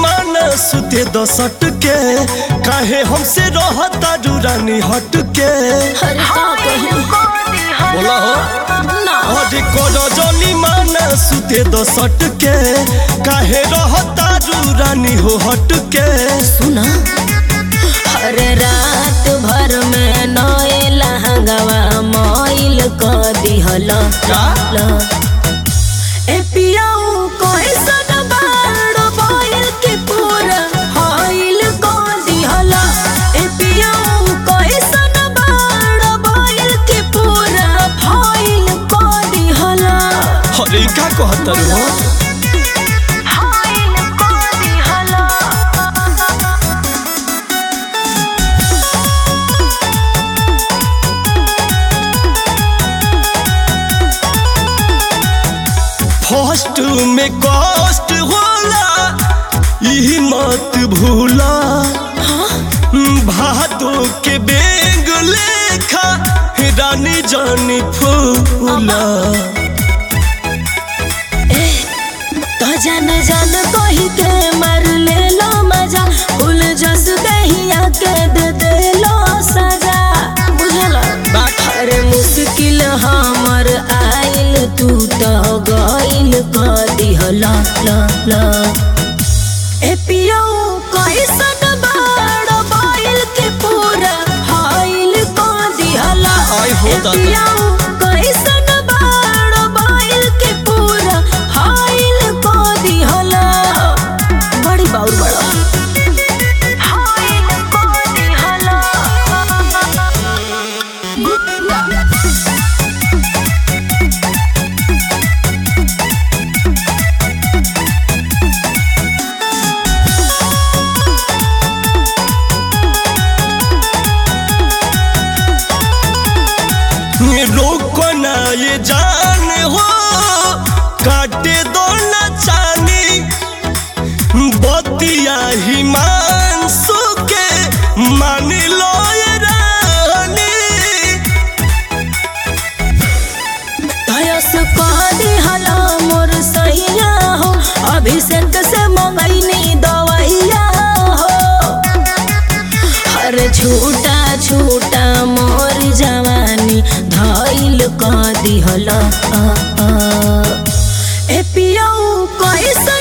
माना सुते दसट के काहे हमसे रहता रानी हट के अरे का कही बोला हो ना अरे करो जनी माना सुते दसट के काहे रहता रानी हो हट के सुना अरे रात भर में नए लहंगवा मोइल क दिहल का? ए पियाऊ कैसन बाड़ बोइल के पूरा हाइल क दिहल ए पियाऊ कैसन बाड़ बोइल के पूरा हाइल क दिहल अरे का कहतर हो हाइल क दिहल फर्स्ट में कष्ट होला यही मत भूला भादो के बेग लेखा रानी जानी फूला तो जान जान कही के मार ले लो मजा फूल जस दहिया के दे दे लो सजा बुझला अरे मुश्किल हमर आइल तू तो गइल क दिहला ला ला ए पियो कैसन बाड़ बाइल के पूरा हाइल क दिहला आय हो ए दादा। पियो कैसन बाड़ बाइल के पूरा हाइल क दिहला बड़ी बाउर बड़ा हाइल क दिहला रोको ना ये जान हो काटे दो ना चानी बतिया ही मान सुके मान लो ये रानी धयस कह दिहला मोर सैया हो अभिषेक से मंगैनी दवैया हो हर छूटा छूटा मोर जवानी धैल कह दिहला ए पियऊ कैसे